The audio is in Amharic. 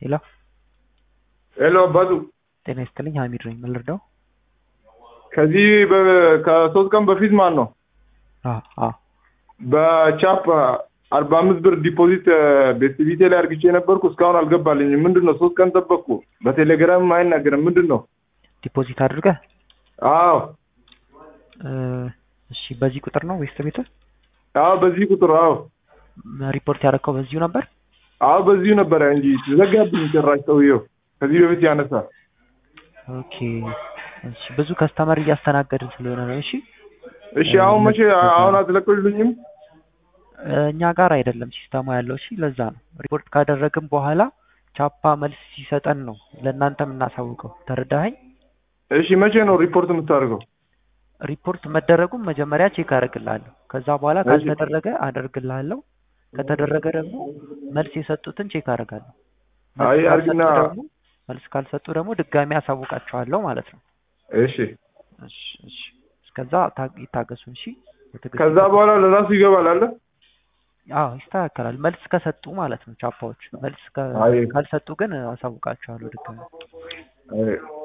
ሄሎ ሄሎ አባቱ ጤና ይስጥልኝ ሀሚድ ነኝ ምን ልርዳው ከዚህ በ- ከሶስት ቀን በፊት ማለት ነው አ አ በቻፕ አርባ አምስት ብር ዲፖዚት ቤስቲቪቴ ላይ አርግቼ የነበርኩ እስካሁን አልገባልኝም። ምንድን ነው ሶስት ቀን ጠበቅኩ። በቴሌግራም አይናገርም። ምንድን ነው? ዲፖዚት አድርገህ አዎ እ፣ እሺ በዚህ ቁጥር ነው ወይስ ቤት አዎ፣ በዚህ ቁጥር አዎ ሪፖርት ያደረከው በዚሁ ነበር አዎ፣ በዚሁ ነበረ እንጂ ዘጋብኝ ጭራሽ ሰውየው ከዚህ በፊት ያነሳ ኦኬ እሺ ብዙ ከስተመር እያስተናገድን ስለሆነ ነው እሺ እሺ፣ አሁን መቼ አሁን አትለቅልኝም? እ፣ እኛ ጋር አይደለም ሲስተማ ያለው እሺ ለዛ ነው ሪፖርት ካደረግን በኋላ ቻፓ መልስ ሲሰጠን ነው ለእናንተ የምናሳውቀው ተረዳኸኝ እሺ፣ መቼ ነው ሪፖርት የምታደርገው? ሪፖርት መደረጉን መጀመሪያ ቼክ አደርግልሃለሁ ከዛ በኋላ እሺ። ካልተደረገ አደርግልሃለሁ ከተደረገ ደግሞ መልስ የሰጡትን ቼክ አደርጋለሁ መልስ አይ ካልሰጡ አርግና ደግሞ መልስ ካልሰጡ ደግሞ ድጋሚ አሳውቃቸዋለሁ ማለት ነው እሺ፣ እሺ እሺ እስከዛ ታ- ይታገሱ እሺ በትዕግስት ከዛ ይጠብቁ። በኋላ ለራሱ ይገባል አለ አዎ ይስተካከላል መልስ ከሰጡ ማለት ነው ቻፓዎች መልስ ከ- አይ ካልሰጡ ግን አሳውቃቸዋለሁ ድጋሚ አይ